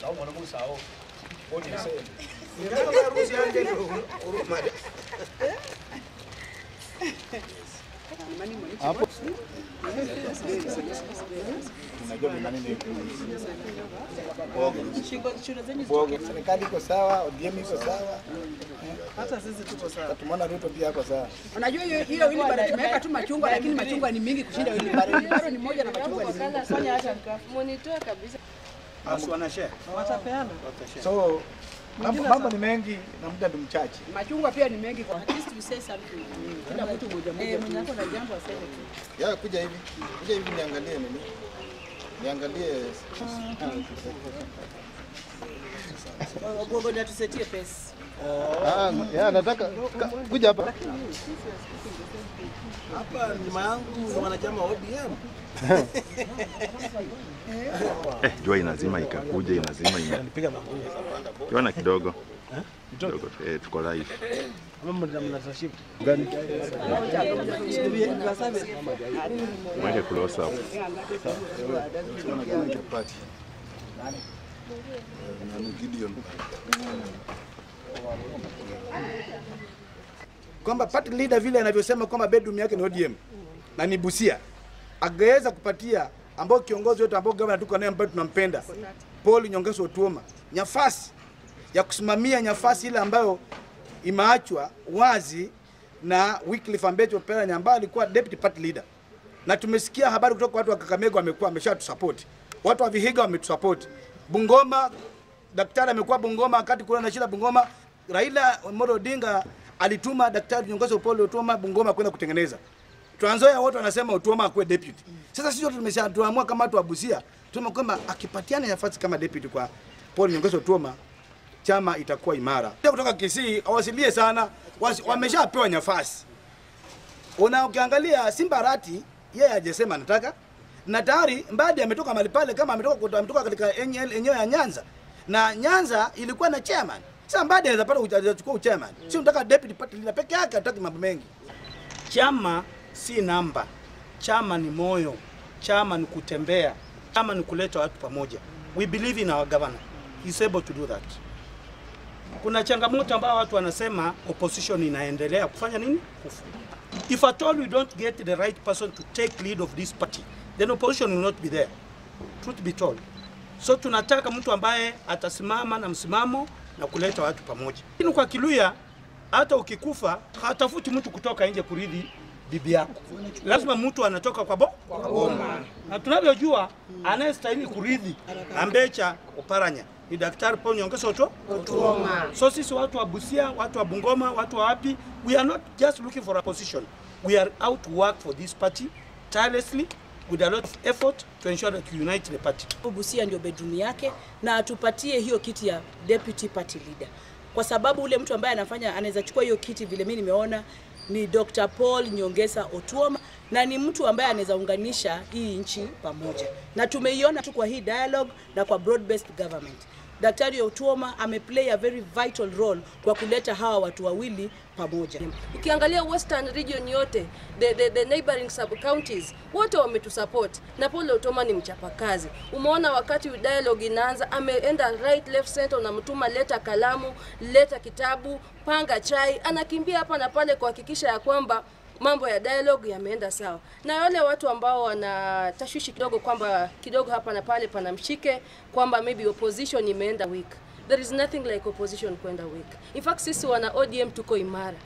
au mwana musao odi sasa Ngala harusi yanje ndio huruma. unajua ni nani ni Serikali iko sawa, ODM iko sawa. Hata sisi tuko sawa. Tumeona Ruto pia ako sawa. Unajua hiyo hiyo wheelbarrow tumeweka tu machungwa lakini machungwa ni mingi kushinda wheelbarrow. Wheelbarrow ni moja na machungwa ni mingi. Fanya hata Monitoa kabisa. watapeana. So mambo mambo ni mengi na muda ni mchache. Machungwa pia ni mengi kwa at least we say something. Kila mtu moja moja. Eh, mwenye ako na jambo aseme tu. Ya kuja hivi. Kuja hivi niangalie nini? Niangalie Gogoda tusetie pesa. Ah, ya nataka ka- kuja hapa. Hapa nyuma yangu ni wanachama wa ODM. Eh, jua inazima ikakuja inazima ina Nipiga magoti. kiona kidogo kidogo eh, tuko live Mama mnataka shift. mweke close up Party. Nani Gideon. Kwamba party leader vile anavyosema kwamba bedroom yake ni ODM na ni Busia. Angeweza kupatia ambao kiongozi wetu ambao gavana tuko naye ambaye tunampenda Paul Nyongeso Otuoma nafasi ya kusimamia nafasi ile ambayo imeachwa wazi na Wycliffe Ambecho Oparanya ambaye alikuwa deputy party leader na tumesikia habari kutoka watu wa Kakamega wamekuwa wameshatusupport, watu wa Vihiga wametusupport, Bungoma daktari amekuwa Bungoma wakati kuna na shida Bungoma. Raila Amolo Odinga alituma daktari Nyong'o Paul Otuoma Bungoma kwenda kutengeneza. Trans Nzoia wote wanasema Otuoma akuwe deputy. Sasa sisi wote tumesha tuamua kama watu wa Busia tume kwamba akipatiana nafasi kama deputy kwa Paul Nyong'o Otuoma chama itakuwa imara. Kutoka Kisii awasilie sana, wasi- wameshapewa nafasi una ukiangalia Simba Rati yeye hajasema anataka na tayari Mbadi ametoka mahali pale, kama ametoka kutoka ametoka katika enye- eneo ya Nyanza na Nyanza ilikuwa na chairman. Sasa Mbadi anaweza pata ucha- anachukua uchairman, sio unataka deputy party leader peke yake, hataki mambo mengi. Chama si namba, chama ni moyo, chama ni kutembea, chama ni kuleta watu pamoja. We believe in our governor. He's able to do that. Kuna changamoto ambayo watu wanasema opposition inaendelea kufanya nini? Kufu. If at all we don't get the right person to take lead of this party, then opposition will not be there. Truth be told. So tunataka mtu ambaye atasimama na msimamo na kuleta watu pamoja. Lakini kwa Kiluya hata ukikufa hatafuti mtu kutoka nje kuridhi bibi yako, lazima mtu anatoka kwa bo kwa boma. Na tunavyojua anayestahili kuridhi Ambecha Oparanya ni Daktari Paul Nyong'o Otuoma. So sisi watu wa Busia, watu wa Bungoma, watu wa wapi, we are not just looking for a position. We are out to work for this party tirelessly with a lot of effort to ensure that we unite the party. Busia ndio bedroom yake na atupatie hiyo kiti ya deputy party leader, kwa sababu ule mtu ambaye anafanya anaweza chukua hiyo kiti vile mimi nimeona ni Dr. Paul Nyongesa Otuoma na ni mtu ambaye anaweza unganisha hii nchi pamoja, na tumeiona tu kwa hii dialogue na kwa broad based government. Daktari Otuoma ameplay a very vital role kwa kuleta hawa watu wawili pamoja. Ukiangalia Western region yote, the, the, the neighboring sub counties wote wametusupport na Paul Otuoma ni mchapakazi. Umeona wakati dialogue inaanza, ameenda right left center, unamtuma leta kalamu, leta kitabu, panga chai, anakimbia hapa na pale kuhakikisha ya kwamba mambo ya dialogue yameenda sawa, na wale watu ambao wana tashwishi kidogo kwamba kidogo hapa na pale pana mshike kwamba maybe opposition imeenda weak. There is nothing like opposition kwenda weak. In fact sisi wana ODM tuko imara.